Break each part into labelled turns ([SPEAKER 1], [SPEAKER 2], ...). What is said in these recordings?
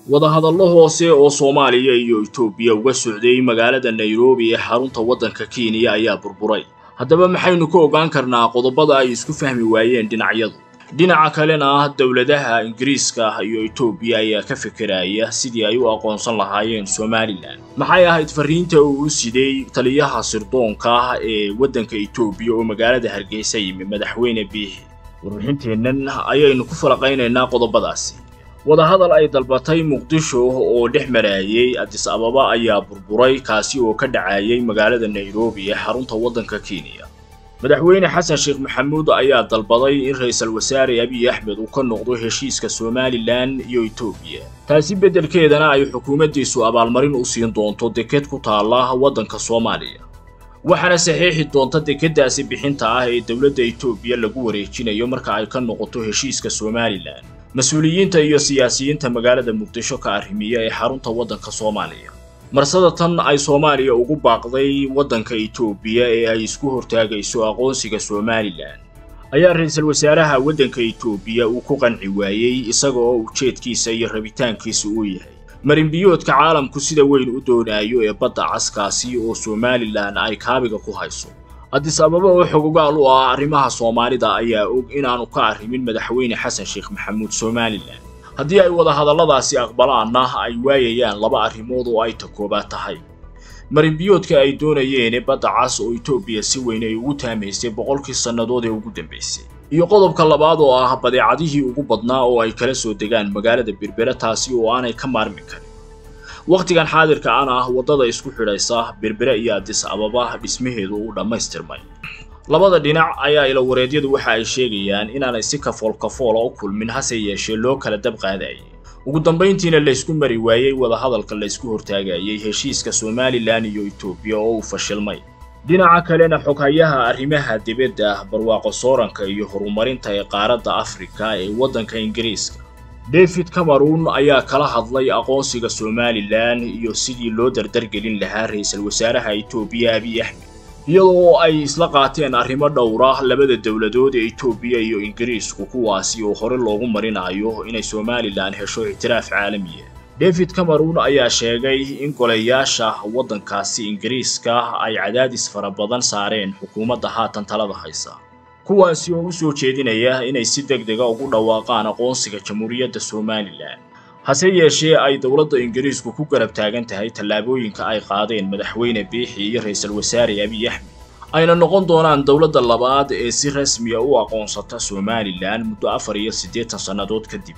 [SPEAKER 1] wadahadallo hoose oo soomaaliya iyo itoobiya uga socday magaalada nairobi ee xarunta waddanka kenya ayaa burburay haddaba maxaynu ka ogaan karnaa qodobada ay isku fahmi waayeen dhinacyadu dhinaca kalena ah dowladaha ingiriiska iyo itoobiya ayaa ka fekeraya sidii ay u aqoonsan lahaayeen somalilan maxay ahayd fariinta uu u siday taliyaha sirdoonka ah ee waddanka itoobiya oo magaalada hargeysa yimi madaxweyne biixi warbixinteennan ayaynu ku falaqaynaynaa qodobadaasi wadahadal ay dalbatay muqdisho oo dhex maraayay adis ababa ayaa burburay kaasi oo ka dhacayay magaalada nairobi ee xarunta waddanka kenya madaxweyne xasan sheekh maxamuud ayaa dalbaday in ra-iisul wasaare abiy axmed uu ka noqdo heshiiska somalilan iyo itoobiya taasi beddelkeedana ay xukuumaddiisu abaalmarin u siin doonto deked ku taalla waddanka soomaaliya waxaana saxiixi doonta dekeddaasi bixinta ah ee dowladda itoobiya lagu wareejinayo marka ay ka noqoto heshiiska somalilan mas-uuliyiinta iyo siyaasiyiinta magaalada muqdisho ka arrimiya ee xarunta waddanka soomaaliya marsada tan ay soomaaliya ugu baaqday waddanka itoobiya ee ay isku hortaagayso aqoonsiga somalilan ayaa ra-iisul wasaaraha waddanka itoobiya uu ku qanci waayey isaga oo ujeedkiisa iyo rabitaankiisa uu yahay marinbiyoodka caalamku sida weyn u doonaayo ee badda caskaasi oo somalilan ay kaabiga ku hayso adis ababa oo xogogaal u ah arrimaha soomaalida ayaa og inaanu ka arrimin madaxweyne xasan sheekh maxamuud somalilan haddii ay wadahadalladaasi aqbalaanna ay waayayaan laba arrimood oo ay ta koobaad tahay marinbiyoodka ay doonayeen badda cas oo itoobiya si weyn ay ugu taamaysay boqolkii sannadood ee ugu dambaysay iyo qodobka labaad oo ah badeecadihii ugu badnaa oo ay kala soo degaan magaalada berbere taasi oo aanay ka maarmi karin wakhtigan xaadirka ana ah waddada isku xidhaysa berbere iyo adis ababa dhismaheedu uu dhammaystirmay labada dhinac ayaa ilawareedyadu waxa ay sheegayaan inaanay si kafool kafoola u kulmin hase yeeshee loo kala dab qaadayay ugu dambayntiina laysku mari waayey wadahadalka laysku hortaagayay heshiiska somalilan iyo itoobiya oo uu fashilmay dhinaca kalena xoghayaha arrimaha dibadda barwaaqo sooranka iyo horumarinta ee qaaradda afrika ee waddanka ingiriiska david cameron ayaa kala hadlay aqoonsiga somalilan iyo sidii loo dardargelin lahaa ra-iisul wasaaraha itoobiya abiy axmed iyadoo ay isla qaateen arrimo dhowra labada dowladood ee itoobiya iyo ingiriisku kuwaasi oo hore loogu marinayo inay somalilan hesho ictiraaf caalamiya david cameron ayaa sheegay in golayaasha waddankaasi ingiriiska ay cadaadis fara badan saareen xukuumadda haatan talada haysa kuwaasi oo u soo jeedinaya inay si deg dega ugu dhawaaqaan aqoonsiga jamhuuriyadda somalilan hase yeeshee ay dowladda ingiriisku ku garab taagan tahay tallaabooyinka ay qaadeen madaxweyne biixi iyo ra-iisul wasaare abiy axmed ayna noqon doonaan dowladda labaad ee si rasmiya u aqoonsata somalilan muddo afar iyo siddeetan sannadood kadib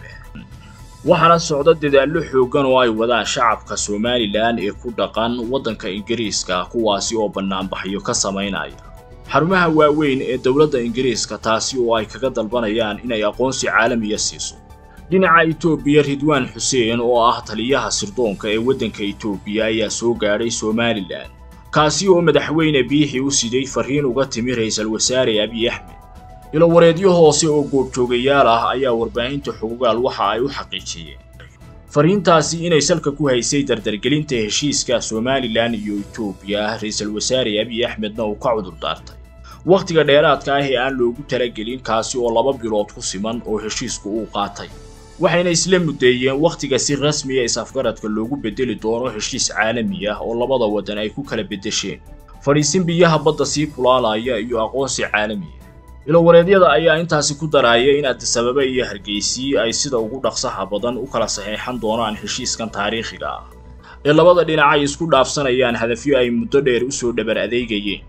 [SPEAKER 1] waxaana socda dadaallo xooggan oo ay wadaan shacabka somalilan ee ku dhaqan waddanka ingiriiska kuwaasi oo bannaanbaxyo ka samaynaya xarumaha waaweyn ee dowladda ingiriiska taasi oo ay kaga dalbanayaan inay aqoonsi caalamiya siiso dhinaca itoobiya ridwaan xuseen oo ah taliyaha sirdoonka ee waddanka itoobiya ayaa soo gaadhay somalilan kaasi oo madaxweyne biixi u siday fariin uga timi ra-iisul wasaare abiy axmed ilowareedyo hoose oo goobjoogayaal ah ayaa warbaahinta xogogaal waxa ay u xaqiijiyeen fariintaasi inay salka ku haysay dardargelinta heshiiska somalilan iyo itoobiya ra-iisul wasaare abiy axmedna uu ka cudur daartay wakhtiga dheeraadka ah ee aan loogu talagelin kaasi oo laba bilood ku siman oo heshiisku uu qaatay waxayna isla muddeeyeen wakhtiga si rasmiya is-afgaradka loogu beddeli doono heshiis caalami ah oo labada waddan ay ku kala beddesheen fadhiisin biyaha badda sii kulaalaya iyo aqoonsi caalamiya ilowareedyada ayaa intaasi ku daraya in adisababa iyo hargeysii ay sida ugu dhaqsaha badan u kala saxeexan doonaan heshiiskan taariikhiga ah ee labada dhinac ay isku dhaafsanayaan hadafyo ay muddo dheer u soo dhabar adeegayeen